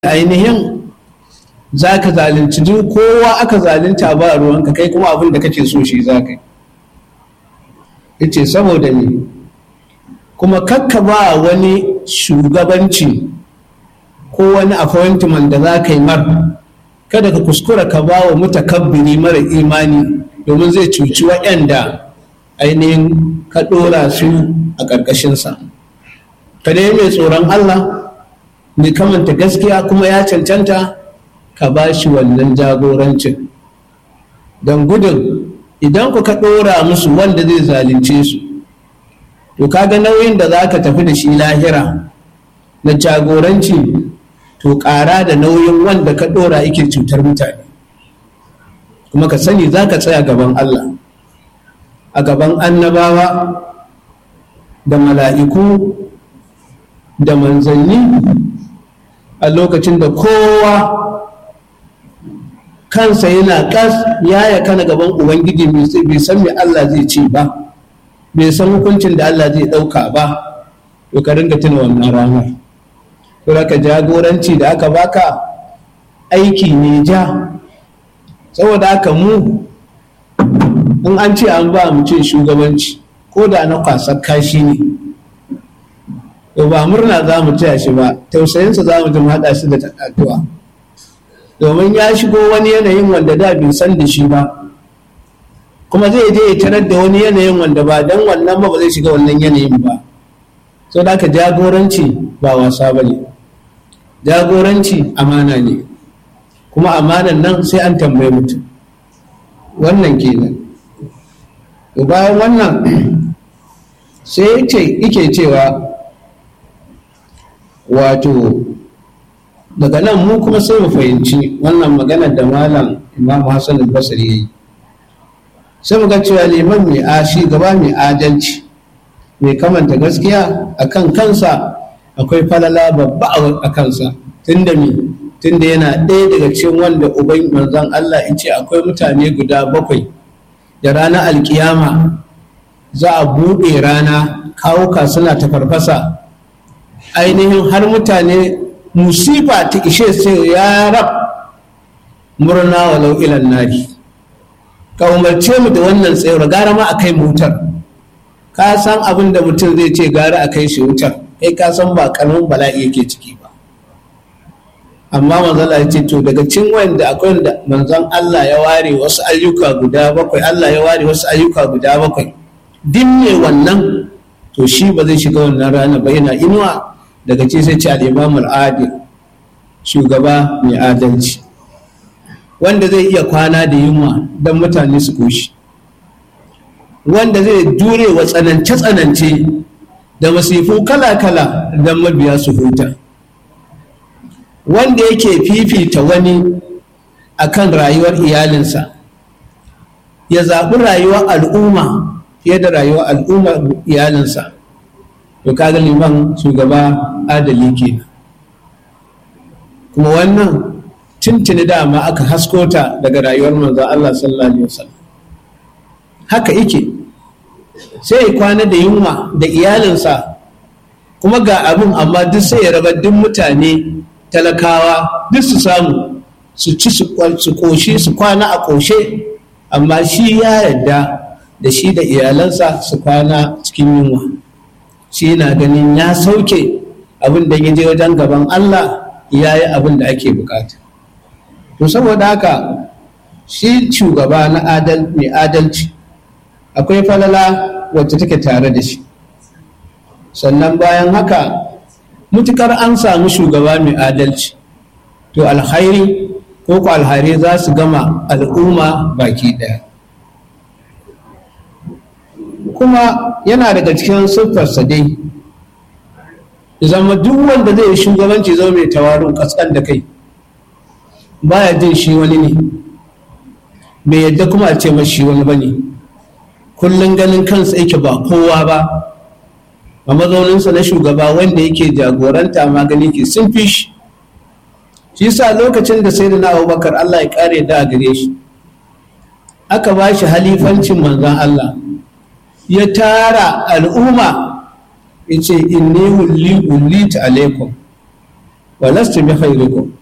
ainihin za ka zalunci duk kowa aka zalunta ba ruwanka kai kuma abin da kake so shi za ka yi ce saboda ne kuma kakka ba wani shugabanci ko wani appointment da za ka yi mar kada ka kuskura ka ba wa mutakabbiri mara imani domin zai cuci waɗanda ainihin ka ɗora su a ƙarƙashinsa ka dai mai tsoron allah mai kamanta gaskiya kuma ya cancanta ka ba shi wannan jagorancin don gudun idan ku ka ɗora musu wanda zai zalunce su to kaga nauyin da za ka tafi da shi lahira na jagoranci to ƙara da nauyin wanda ka ɗora yake cutar mutane kuma ka sani za ka tsaya gaban Allah a gaban annabawa da mala'iku da manzanni a lokacin da kowa kansa yana kas ya kana gaban ubangiji bai san me Allah zai ce ba bai san hukuncin da Allah zai ɗauka ba to ka ringa tuna wannan ranar to ka jagoranci da aka baka aiki ne ja saboda haka mu in an ce an ba mu ce shugabanci ko da na kwasar kashi ne to ba murna za mu taya shi ba tausayinsa za mu ji haɗa shi da addu'a domin ya shigo wani yanayin wanda da bai san da shi ba kuma zai je ya tarar da wani yanayin wanda ba dan wannan ba ba zai shiga wannan yanayin ba so da jagoranci ba wasa ba ne jagoranci amana ne kuma amanan nan sai an tambaye mutum wannan kenan to bayan wannan sai yake cewa wato daga nan mu kuma sai mu fahimci wannan maganar da malam imam hassan al-basri ya yi sai mu ga cewa liman mai ashi gaba mai adalci mai kamanta gaskiya a kan kansa akwai falala babba a kansa tunda me tunda yana ɗaya daga cikin wanda uban manzon Allah ya ce akwai mutane guda bakwai da ranar alkiyama za a buɗe rana kawuka suna ta farfasa ainihin har mutane musifa ta ishe sai ya rab murna walau ilan nari ka umarce mu da wannan tsayar gara ma a kai wutar ka san abin da mutum zai ce gara a kai shi wutar kai ka san ba karamin bala'i yake ciki ba amma manzala ya ce to daga cin wanda akwai wanda manzon Allah ya ware wasu ayyuka guda bakwai Allah ya ware wasu ayyuka guda bakwai din ne wannan to shi ba zai shiga wannan rana ba yana inuwa daga ce sai ce al-imam al-adil shugaba mai adalci wanda zai iya kwana da yunwa don mutane su koshi wanda zai jure wa tsanance-tsanance da masifu kala-kala don mabiya su huta wanda yake fifita wani akan rayuwar iyalinsa ya zaɓi rayuwar al'umma fiye da rayuwar al'ummar iyalinsa to kaga liman shugaba adali kenan kuma wannan tuntuni dama aka haskota daga rayuwar manzon Allah sallallahu alaihi wasallam haka yake sai ya kwana da yunwa da iyalinsa kuma ga abin amma duk sai ya raba duk mutane talakawa duk su samu su ci su koshi su kwana a koshe amma shi ya yarda da shi da iyalansa su kwana cikin yunwa shi na ganin ya sauke abin da ya je wajen gaban Allah ya yi abin da ake bukata to saboda haka shi shugaba na adal mai adalci akwai falala wacce take tare da shi sannan bayan haka mutukar an samu shugaba mai adalci to alhairi ko ku alhari za su gama al'umma baki daya kuma yana daga cikin siffarsa dai zama duk wanda zai yi shugabanci zama mai tawarin kaskan da kai baya jin shi wani ne bai yadda kuma a ce shi wani ba ne kullum ganin kansa yake ba kowa ba a mazauninsa na shugaba wanda yake jagoranta magani ke sun fi shi shi sa lokacin da sai da na abubakar allah ya kare da a gare shi aka ba shi halifancin manzan allah ya tara al'umma ya ce inni wulli wulli ta alaikum wa lastu bi khairikum